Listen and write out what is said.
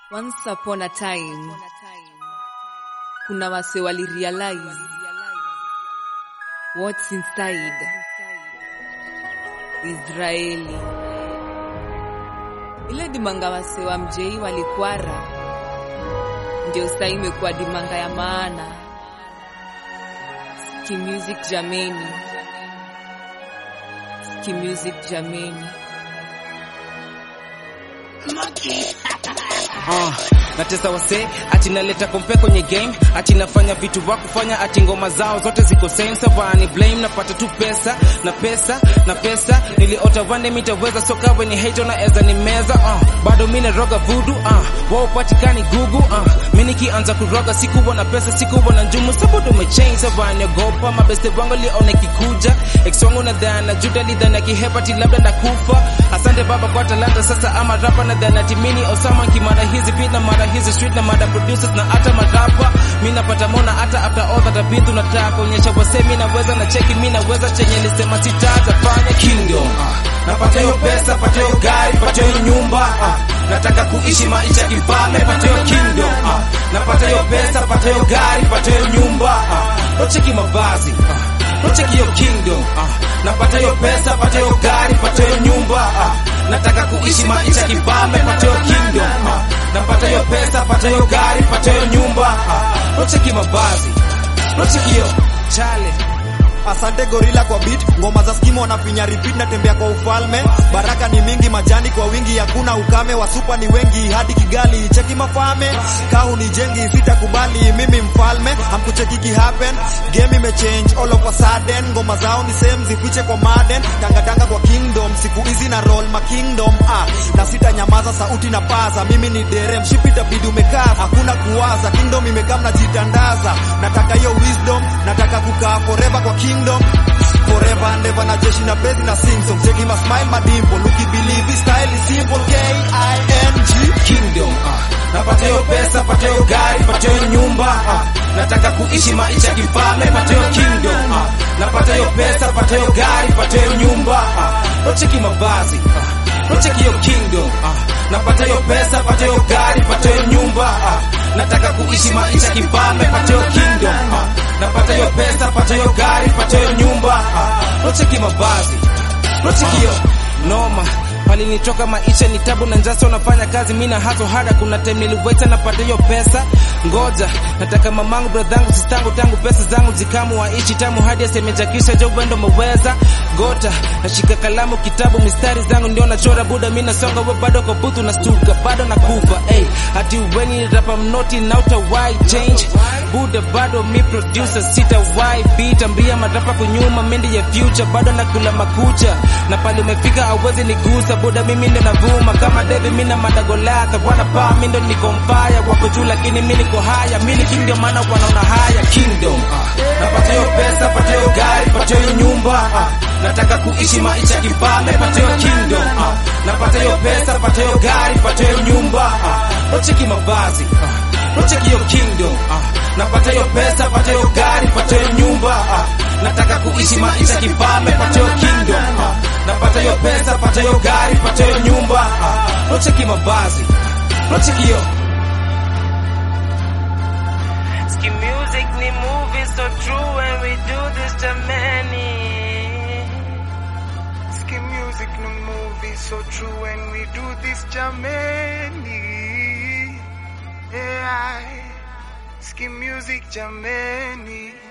Once upon a time, kuna wase wali realize what's inside Israeli. Ile dimanga wase wa mjei walikwara, ndio sasa imekuwa dimanga ya maana. Ski music jameni, ski music jameni. Uh, natesa wase ati naleta kompe kwenye game ati nafanya vitu vya kufanya ati ngoma zao zote ziko same savani blame napata tu pesa na pesa na pesa niliota vande mitaweza soka weni hate na eza ni meza uh, bado mimi naroga voodoo uh, wao patikani gugu uh, mimi nikianza kuroga sikuwa na pesa sikuwa na njumu sababu umechange savani ogopa mabeste wangu lione kikuja ex wangu na dhana juda lidhana kihepati labda nakufa asante baba kwa talanta sasa ama rapa na dhana timini osama kimara hizi beat na mara hizi street na mara producers na hata marapa mi napata mona hata after all that I've been through nataka kuonyesha wase mi naweza na cheki mi naweza chenye nisema sitazafanya kingdom uh, napata hiyo pesa pata hiyo gari pata hiyo nyumba uh, nataka kuishi maisha kifalme pata hiyo kingdom uh, napata hiyo pesa pata hiyo gari pata hiyo nyumba uh, tocheki mavazi uh, tocheki hiyo kingdom uh, napata hiyo pesa pata hiyo gari pata hiyo nyumba uh, nataka kuishi maisha kifalme pata hiyo kingdom uh, napata hiyo pesa pata hiyo gari pata hiyo nyumba uh, tocheki mavazi tocheki hiyo chale Asante gorila kwa beat, ngoma za skimu wanafinya repeat, natembea kwa ufalme. Baraka ni mingi, majani kwa wingi, hakuna ukame, wasupa ni wengi hadi Kigali. Cheki mafame, kahu ni jengi, sitakubali mimi mfalme, hamkucheki ki happen. Game imechange all of a sudden, ngoma zao ni same, zifiche kwa Madden, tanga tanga kwa kingdom, siku hizi na roll ma kingdom ah, na sitanyamaza, sauti na paza, mimi ni dere, mshipi itabidi umekaza, hakuna kuwaza, kingdom imekaa mnajitandaza, nataka hiyo wisdom, nataka kukaa forever kwa kingdom forever and ever na jeshi na bezi na sing song cheki ma smile ma dimple ukibelieve this style is simple K I N G kingdom uh, napata hiyo pesa pata hiyo gari pata hiyo nyumba uh, nataka kuishi maisha kifalme pata hiyo kingdom uh, napata hiyo pesa pata hiyo gari pata hiyo nyumba uh, tocheki mavazi uh, tocheki hiyo kingdom uh, napata hiyo pesa pata hiyo gari pata hiyo nyumba uh, nataka kuishi maisha kifalme pata hiyo kingdom uh, napata hiyo pesa pata hiyo gari pata hiyo nyumba uh, tocheki mavazi tocheki hiyo noma palinitoka maisha ni tabu na njasa unafanya kazi mina haso hada kuna time niliweta napata hiyo pesa ngoja nataka mamangu bradhangu sistangu tangu pesa zangu zikamu waishi tamu hadi asemejakisha jo wendo meweza gota nashika kalamu kitabu mistari zangu ndio nachora buda mi nasonga we bado kwa butu nastuka bado nakufa hey, hati weni rapa mnoti nauta why change buda bado mi producer sita why beat ambia marapa kunyuma mendi ya future bado nakula makucha na pale umefika awezi nigusa buda mimi ndo navuma kama David mimi na madagolata wana pa mimi ndo niko mbaya wako juu lakini mimi niko haya mimi king ndio maana wanaona haya kingdom uh, napata hiyo pesa pata hiyo gari pata hiyo nyumba uh, nataka kuishi maisha kifalme pata hiyo kingdom uh, napata hiyo pesa pata hiyo gari pata hiyo nyumba uh, tocheki mavazi uh, tocheki hiyo kingdom uh, napata hiyo pesa pata hiyo gari pata hiyo nyumba uh, nataka kuishi maisha kifalme pata hiyo kingdom uh, napata hiyo pesa pata hiyo gari pata hiyo nyumba uh, tocheki mavazi tocheki hiyo Ski music ni movie so true when we do this jamani. Ski music no movie so true when we do this jamani. Yeah, ski music jamani.